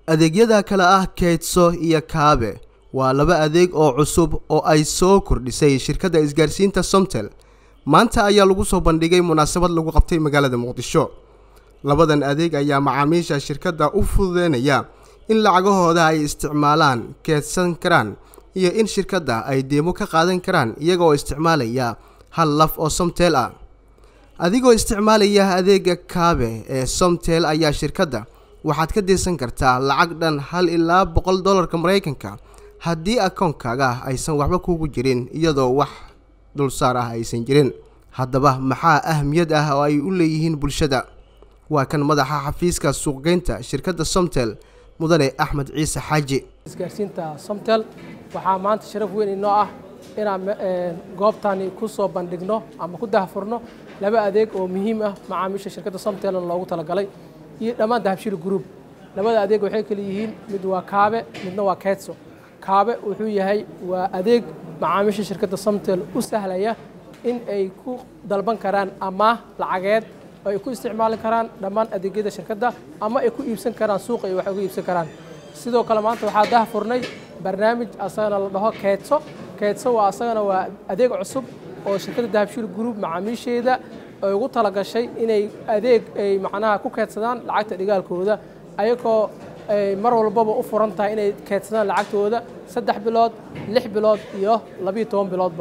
adeegyada kale ah keydso iyo kaabe waa laba adeeg oo cusub oo ay soo kordhisay shirkadda isgaarsiinta somtel maanta ayaa lagu soo bandhigay munaasabad lagu qabtay magaalada muqdisho labadan adeeg ayaa macaamiisha shirkadda u fududeynaya in lacagahooda ay isticmaalaan keedsan karaan iyo in shirkadda ay deemo ka qaadan karaan iyagaoo isticmaalaya hal laf oo somtel ah adigoo isticmaalaya adeega kaabe ee somtel ayaa shirkadda waxaad ka dirsan kartaa lacag dhan hal ilaa boqol dollarka maraykanka haddii akoonkaaga aysan waxba kugu jirin iyadoo wax dulsaar ah aysan jirin haddaba maxaa ahmiyad ah oo ay u leeyihiin bulshada waa kan madaxa xafiiska suuqgeynta shirkadda somtel mudane axmed ciise xaaji isgaarsiinta somtel waxaa maanta sharaf weyn inoo ah inaan goobtani ku soo bandhigno ama ku dahfurno laba adeeg oo muhiim ah macaamiisha shirkadda somtel loogu talagalay iyo dhammaan dahabshil group labada adeeg waxay kala yihiin mid waa kaabe midna waa keedso kaabe wuxuu yahay waa adeeg macaamiisha shirkadda somtel u sahlaya in ay ku dalban karaan amaah lacageed oo ay ku isticmaali karaan dhammaan adeegyada shirkadda ama ay ku iibsan karaan suuqa ay wax uga iibsan karaan sidoo kale maanta waxaa dahfurnay barnaamij asagana la dhaho keedso keedso waa asagana waa adeeg cusub oo shirkadda dahabshil group macaamiisheeda ay ugu talagashay inay adeeg ay macnaha ku keedsadaan lacagta dhigaalkooda ayagoo ay mar walbaba u furan tahay inay keedsadaan lacagtooda saddex bilood lix bilood iyo labiyo toban biloodba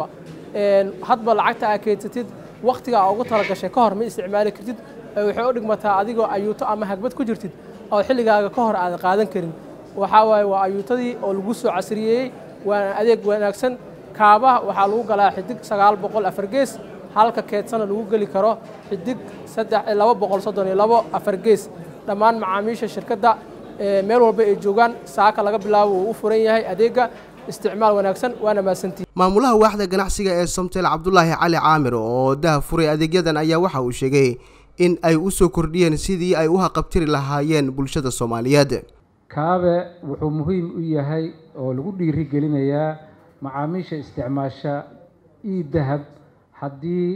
hadba lacagta aa keedsatid wakhtiga aa ugu talagashay ka hor ma isticmaali kartid waxay u dhigmataa adigoo ayuuto ama hagbad ku jirtid oo xilligaaga ka hor aadan qaadan karin waxaa waaye waa ayuutadii oo lagu soo casriyeeyey waana adeeg wanaagsan kaabaha waxaa lagu galaa xidig sagaal boqol afar gees halka keedsana lagu geli karo xidig saddex laba boqol soddon iyo labo afar gees dhammaan macaamiisha shirkadda meel walba ay joogaan saaka laga bilaabo uu u furan yahay adeegga isticmaal wanaagsan waana mahadsantihi maamulaha waaxda ganacsiga ee somtel cabdulaahi cali caamir oo daha furay adeegyadan ayaa waxa uu sheegay in ay u soo kordhiyeen sidii ay u haqabtiri lahaayeen bulshada soomaaliyeed kaabe wuxuu muhiim u yahay oo lagu dhiiri gelinayaa macaamiisha isticmaasha io dahab haddii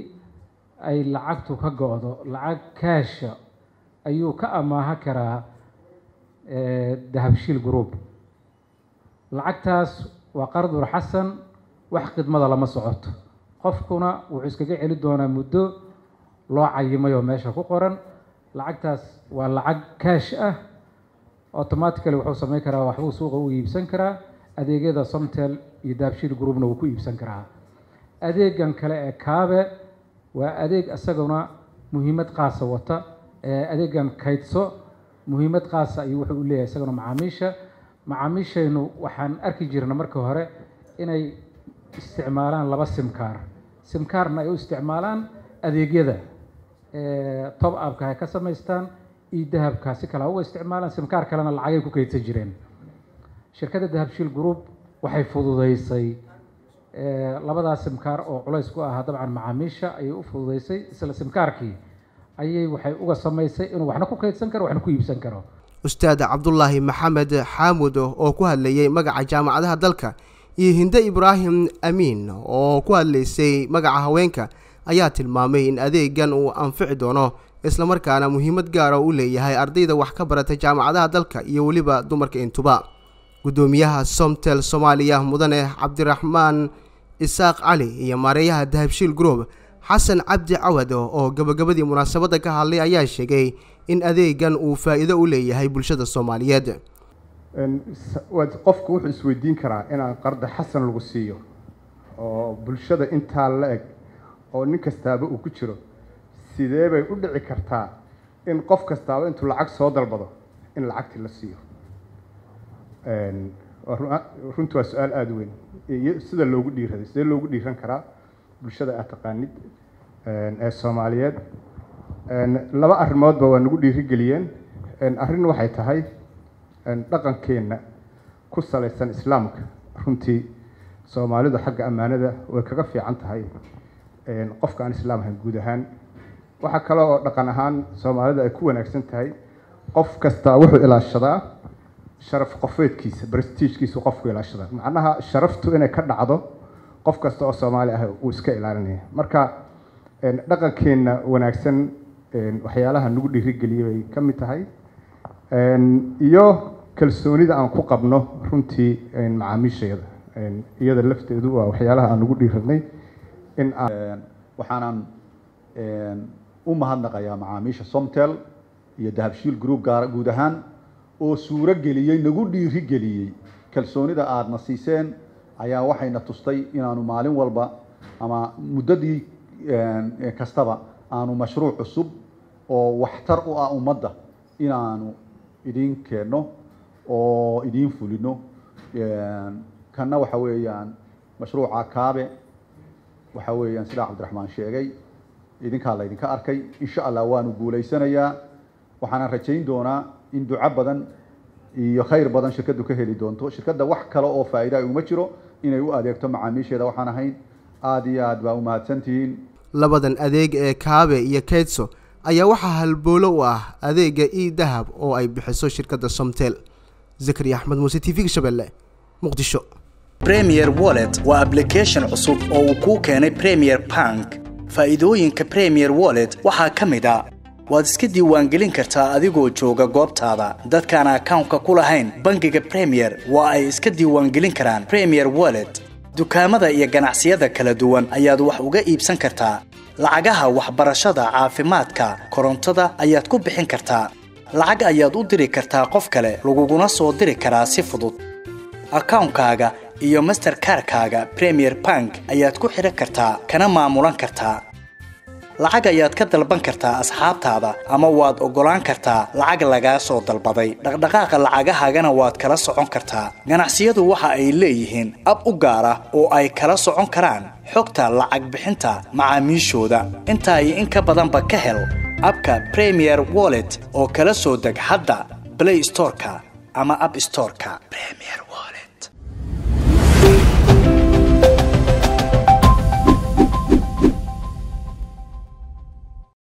ay lacagtu ka go-do lacag kaasha ayuu ka amaaha karaa dahabshiil group lacagtaas waa qardur xasan wax khidmada lama socoto qofkuna wuxuu iskaga celi doonaa muddo loo cayimay oo meesha ku qoran lacagtaas waa lacag kaash ah automatically wuxuu samayn karaa waxbuu suuqa u iibsan karaa adeegyada somtel iyo dahabshiil groupna wuu ku iibsan karaa adeegan kale ee kaabe waa adeeg isaguna muhiimad qaasa wata adeegan kaydso muhiimad qaasa ayuu wuxuu u leeyahay isaguna macaamiisha macaamiishaynu waxaan arki jirna marka hore inay isticmaalaan laba simkaar simkaarna ay u isticmaalaan adeegyada tob abka ay ka samaystaan iyo dahabka si kale uga isticmaalaan simkaar kalena lacagay ku kaydsan jireen shirkadda dahabshiil group waxay fududeysay labadaas simkaar oo culays ku ahaa dabcan macaamiisha ayay u fududeysay isla simkaarkii ayay waxay uga samaysay inuu waxna ku kaydsan karo waxna ku iibsan karo ustaad cabdulaahi maxamed xaamud oo ku hadlayay magaca jaamacadaha dalka iyo hinde ibraahim amiin oo ku hadlaysay magaca haweenka ayaa tilmaamay in adeegan uu anfici doono islamarkaana muhiimad gaara u leeyahay ardayda wax ka barata jaamacadaha dalka iyo weliba dumarka intuba guddoomiyaha somtel soomaaliya mudane cabdiraxmaan isaaq cali iyo maareeyaha dahabshiil group xasan cabdi cawad oo gabagabadii munaasabadda ka hadlay ayaa sheegay in adeegan uu faa'iido u leeyahay bulshada soomaaliyeed qofku wuxuu isweydiin karaa inaan qarda xasan lagu siiyo oo bulshada intaa la eg oo nin kastaaba uu ku jiro sidee bay u dhici kartaa in qof kastaaba intuu lacag soo dalbado in lacagtii la siiyo runtii waa su-aal aada weyn iyo sida loogu dhiiraday sidee loogu dhiiran karaa bulshada aad taqaanid ee soomaaliyeed laba arrimoodba waa nagu dhiirigeliyeen arrin waxay tahay dhaqankeenna ku salaysan islaamka runtii soomaalidu xagga ammaanada way kaga fiican tahay qofka aan islaam ahayn guud ahaan waxaa kale oo dhaqan ahaan soomaalida ay ku wanaagsan tahay qof kasta wuxuu ilaashadaa sharaf qofeedkiisa brestiijkiisu qofku ilaashadaa macnaha sharaftu inay ka dhacdo qof kasta oo soomaali ah uu iska ilaalinaya marka dhaqankeenna wanaagsan waxyaalaha nagu dhiirigeliyay bay ka mid tahay iyo kalsoonida aan ku qabno runtii macaamiisheeda iyada lafteedu waa waxyaalaha aan ugu dhiiranay in aan waxaanan u mahadnaqayaa macaamiisha somtel iyo dahabshiil group gaar guud ahaan oo suuro geliyey nagu dhiiri geliyey kalsoonida aadna siiseen ayaa waxayna tustay inaanu maalin walba ama muddadii kastaba aanu mashruuc cusub oo waxtar u ah ummadda inaanu idiin keenno oo idiin fulino kanna waxa weeyaan mashruuca kaabe waxa weeyaan sidaa cabdiraxmaan sheegay idinkaa laydinka arkay insha allah waanu guulaysanayaa waxaanan rajayn doonaa in duco badan iyo khayr badan shirkaddu ka heli doonto shirkadda wax kale oo faa'iida ay uma jiro inay u adeegto macaamiisheeda waxaan ahayn aada iyo aad baa u mahadsantihiin labadan adeeg ee kaabe iyo keydso ayaa waxaa halboolo u ah adeega e dahab oo ay bixiso shirkadda somtel zakariya axmed muuse t v-ga shabeelle muqdisho premier wallet waa ablication cusub oo uu kuu keenay premier bank faa'iidooyinka premier wallet waxaa ka mid a waad iska diiwaangelin kartaa adigoo jooga goobtaada dadkaan akawnka ku lahayn bangiga premier waa ay iska diiwaangelin karaan premier wallet dukaamada iyo ganacsiyada kala duwan ayaad wax uga iibsan kartaa lacagaha waxbarashada caafimaadka korontada ayaad ku bixin kartaa lacag ayaad u diri kartaa qof kale laguguna soo diri karaa si fudud akawnkaaga iyo masterkarkaaga premier bank ayaad ku xidhan kartaa kana maamulan kartaa lacag ayaad ka dalban kartaa asxaabtaada ama waad oggolaan kartaa lacag lagaa soo dalbaday dhaqdhaqaaqa lacagahaagana waad kala socon kartaa ganacsiyadu waxa ay leeyihiin ab u gaar ah oo ay kala socon karaan xogta lacag bixinta macaamiishooda intaa iyo in ka badanba ka hel abka premier wallet oo kala soo deg hadda blay storeka ama ab storeka